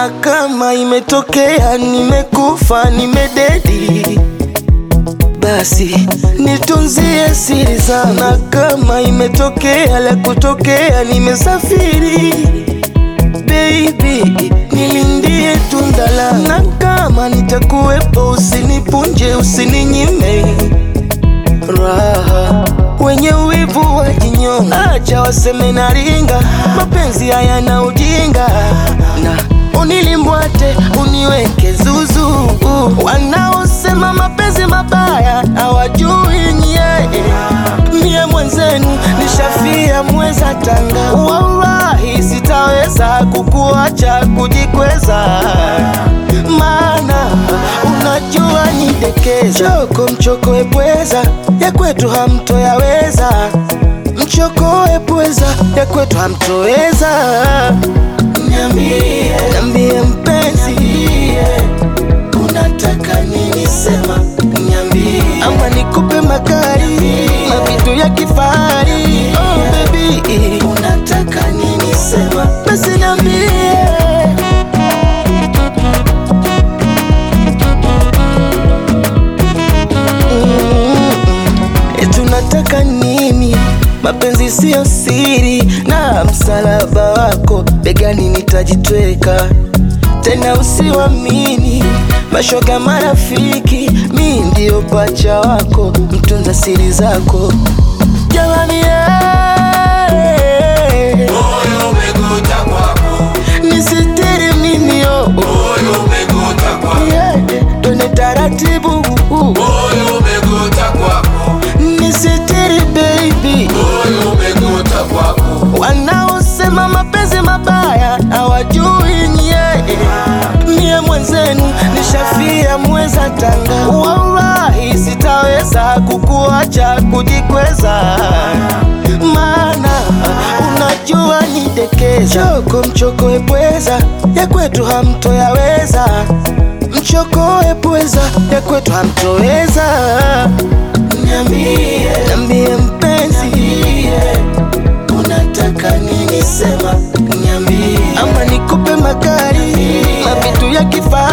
na kama imetokea nimekufa nimededi basi nitunzie siri zangu, na kama imetokea la kutokea nimesafiri baby, nilindie tunda langu, na kama nitakuwepo usinipunje, usininyime raha. Wenye wivu wa jinyonga, acha waseme naringa, mapenzi hayana ujinga na unilimbwate uniweke zuzu. Wanaosema mapenzi mabaya hawajui nyie, mie mwenzenu nishafia mweza tanga, wallahi sitaweza kukuacha kujikweza, maana unajua nidekeza. Choko mchoko epweza ya kwetu hamtoyaweza, mchoko epweza ya kwetu hamtoweza. Niambie, niambie mpenzi, unataka nini? Sema niambie, ama nikupe magari mavitu ya kifahari. Oh baby, unataka nini? Sema basi niambie. Eti unataka nini? Mapenzi siyo siri, na msalaba wako begani nitajitweka. Tena usiwamini mashoga marafiki, mi ndio pacha wako, mtunza siri zako. Jamani, eh, Moyo umekuta kwako, nisitiri mimi oh, moyo umekuta kwako, yeah, twende taratibu moyo umekuta kwako, nisitiri baby moyo umekuta kwako, Wanaosema mapenzi mabaya hawajui nyie, mie mwenzenu nishafia mweza tanga, wallahi sitaweza kukuacha kujikweza, maana unajua nidekeza. Choko mchoko epweza ya kwetu hamtoyaweza, mchoko epweza ya kwetu hamtoweza. Niambie, niambie mpenzi unataka nini? Sema niambie, ama nikupe magari mavitu ya kifahari